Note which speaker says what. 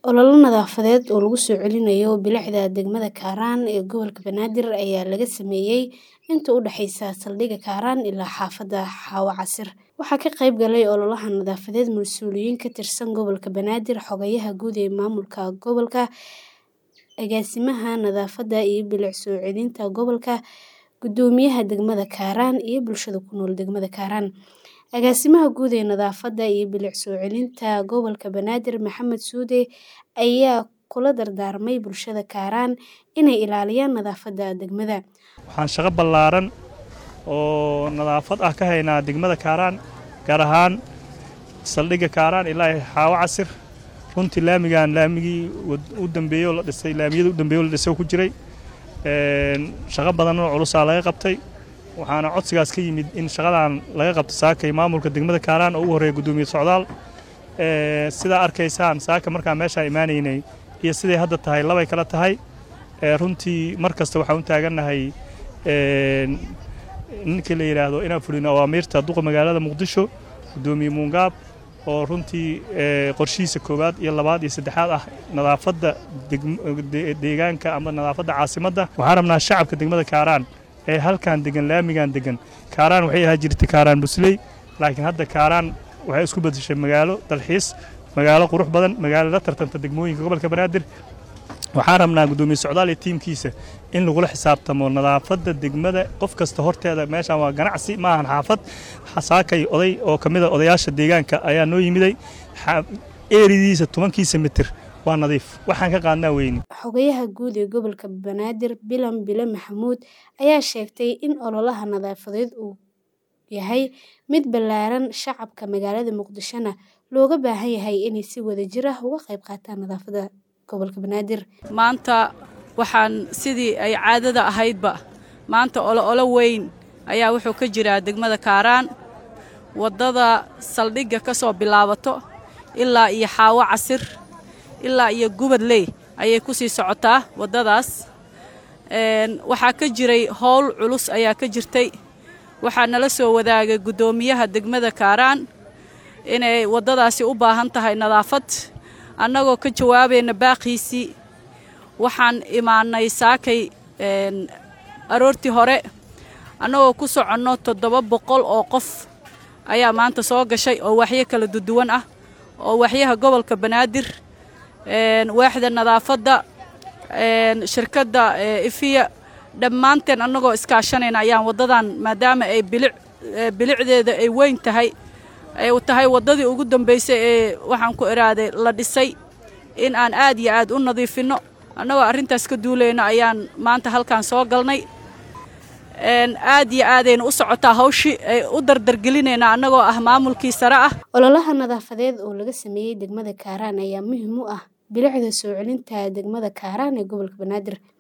Speaker 1: Olole nadaafadeed oo lagu soo celinayo bilicda degmada Kaaraan ee gobolka Banaadir ayaa laga sameeyay inta u dhaxaysa saldhigga Kaaraan ilaa xaafadda Xawa Casir. Waxaa ka qayb galay ololahan nadaafadeed mas'uuliyiin ka tirsan gobolka Banaadir, xogayaha guud ee maamulka gobolka, agaasimaha nadaafadda iyo bilic soo celinta gobolka, guddoomiyaha degmada Kaaraan iyo bulshada ku nool degmada Kaaraan. Agaasimaha guud ee nadaafadda iyo bilic soo celinta gobolka Banaadir Maxamed Suude ayaa kula dardaarmay bulshada Kaaraan inay ilaaliyaan nadaafadda degmada.
Speaker 2: Waxaan shaqo ballaaran oo nadaafad ah ka haynaa degmada Kaaraan gaar ahaan saldhigga Kaaraan ilaa Xawa Casir. Runtii laamigan laamigii u dambeeyay oo la dhisay laamiyada u dambeeyay oo la dhisay ku jiray. Shaqo badan oo culus laga qabtay. waxaana codsigaas ka yimid in shaqadan laga qabto saakay maamulka degmada Kaaraan oo ugu horeeya guddoomiye socdaal sidaa arkaysaan saaka markaan meeshaan imaanaynay iyo siday hadda tahay labay kala tahay runtii mar kasta waxaan u taagannahay ninkii la yidhaahdo inaan fulino awaamiirta duqa magaalada muqdisho guddoomiye muungaab oo runtii qorshihiisa koowaad iyo labaad iyo saddexaad ah nadaafadda deegaanka ama nadaafadda caasimadda waxaan rabnaa shacabka degmada Kaaraan ee halkan degan laamigan degan Kaaraan waxay ahaa jirtay Kaaraan Busley laakiin hadda Kaaraan waxay isku bedeshay magaalo dalxiis magaalo qurux badan magaalo la tartanta degmooyinka gobolka Banaadir waxaan rabnaa guddoomiye socdaal iyo tiimkiisa in lagula xisaabtamo nadaafadda degmada qof kasta horteeda meeshaan waa ganacsi ma ahan xaafad saakay oday oo ka mid a odayaasha deegaanka ayaa noo yimiday eeridiisa tobankiisa mitir waa nadiif waxaan ka qaadnaa weyni
Speaker 1: xogayaha guud ee gobolka banaadir bilan bile maxamuud ayaa sheegtay in ololaha nadaafadeed uu yahay mid ballaaran shacabka magaalada muqdishona looga baahan yahay inay si wadajir ah uga qayb qaataan nadaafadda gobolka banaadir
Speaker 3: maanta waxaan sidii ay caadada ahaydba maanta olo olo weyn ayaa wuxuu ka jiraa degmada kaaraan waddada saldhigga ka soo bilaabato ilaa iyo xaawo casir ilaa iyo gubadley ayay ku sii socotaa waddadaas waxaa ka jiray howl culus ayaa ka jirtay waxaa nala soo wadaagay guddoomiyaha degmada kaaraan inay waddadaasi u baahan tahay nadaafad annagoo ka jawaabayna baaqiisii waxaan imaannay saakay aroortii hore annagoo ku soconno toddoba boqol oo qof ayaa maanta soo gashay oo waxyo kala duduwan ah oo waxyaha gobolka banaadir waaxda nadaafadda shirkadda ifiya dhammaanteen annagoo iskaashanayna ayaan waddadan maadaama ay bilic bilicdeeda ay weyn tahay ay tahay waddadii ugu dambaysay ee waxaan ku iraaday la dhisay in aan aad iyo aad u nadiifinno annagoo arrintaas ka duulayno ayaan maanta halkan soo galnay aad iyo aadayna u socotaa hawshii ay u dardargelinaynaa annagoo ah maamulkii sare ah
Speaker 1: ololaha nadaafadeed oo laga sameeyey degmada kaaraan ayaa muhiim u ah bilicda soo celinta degmada kaaraan ee gobolka banaadir